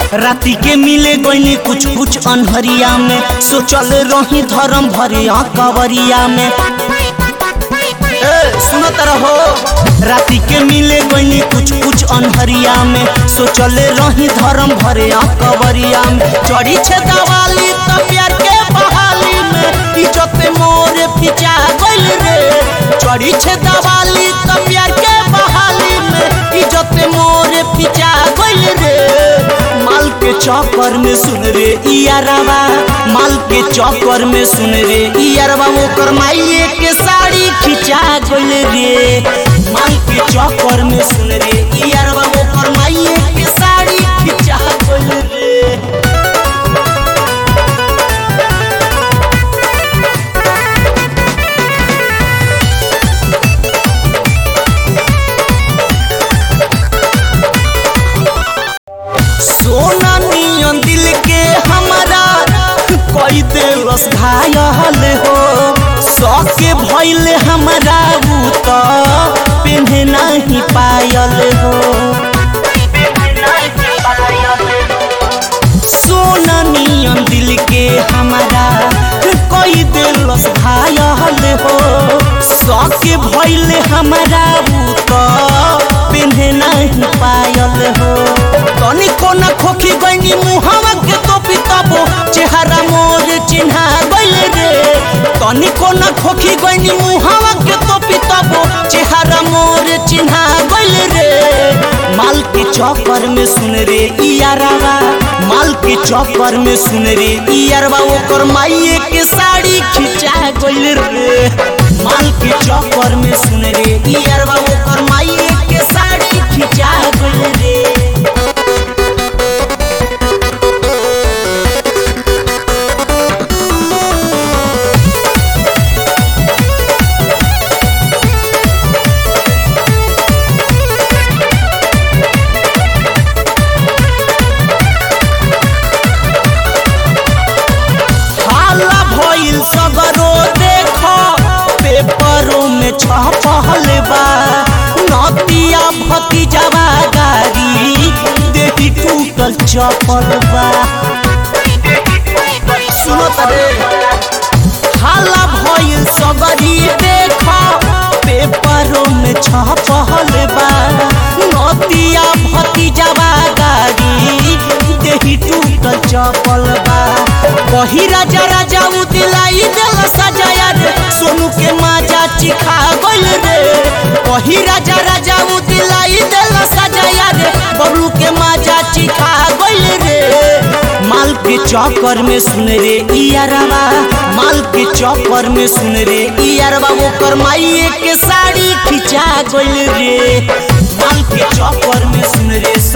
राती के मिले गईनी कुछ कुछ अनहरिया में सोचल रही धर्म भरे कवरिया में ए, सुनत रहो राती के मिले गईनी कुछ कुछ अनहरिया में सोचल रही धर्म भरे कवरिया में चढ़ी छे दवाली तो प्यार के बहाली में इज्जत मोरे पिचा गइल रे चढ़ी छे दवाली तो प्यार के बहाली में इज्जत मोरे पिचा गइल रे माल के चौकर में सुन रे इयारवा माल के चौकर में सुन रे इयारवा ओकर माइये के साड़ी खिंचा गइल रे माल के चौकर में सुन रे इयारवा ओकर माइये के साड़ी खिंचा गइल रे सोना नियन दिल के हमारा कोई दिलस घायल हो सके भइले हमारा ऊ तो पिन्हे नहीं पायल हो सोना नियन दिल के हमारा कोई दिलस घायल हो सके भइले हमारा ऊ तो पिन्हे नहीं पायल हो तनी कोना खोखी गईनी मुहावा के तो पिताबो चेहरा मोर चिन्हा गइल रे तनी कोना खोखी गईनी मुहावा के तो पिताबो चेहरा मोर चिन्हा गइल रे माल के चौकर में सुन रे इयारवा माल के चौकर में सुन रे इयारवा ओकर माइये के साड़ी खिंचा गइल रे माल के चौकर में सुन रे इयारवा ओकर माइये के साड़ी खिंचा गइल रे हाला भइल सगरो देखो पेपरों में छपल बा नतिया भतीजवा गाड़ी देही टूटल चपल बा सुनो तरे हाला भइल सगरी देखो पेपरों में छपल बा नतिया भतीजवा गाड़ी देही टूटल चपल बा कही राजा राजा उ दिलाई दिल सजाया रे सोनू के माजा चिखा गइल रे कही राजा राजा उ दिलाई दिल सजाया रे बबलू के माजा चिखा गइल रे माल के चौकर में सुन रे इयारवा माल के चौकर में सुन रे इयारवा ओकर माइये के साड़ी खिंचा गइल रे माल के चौकर में सुन रे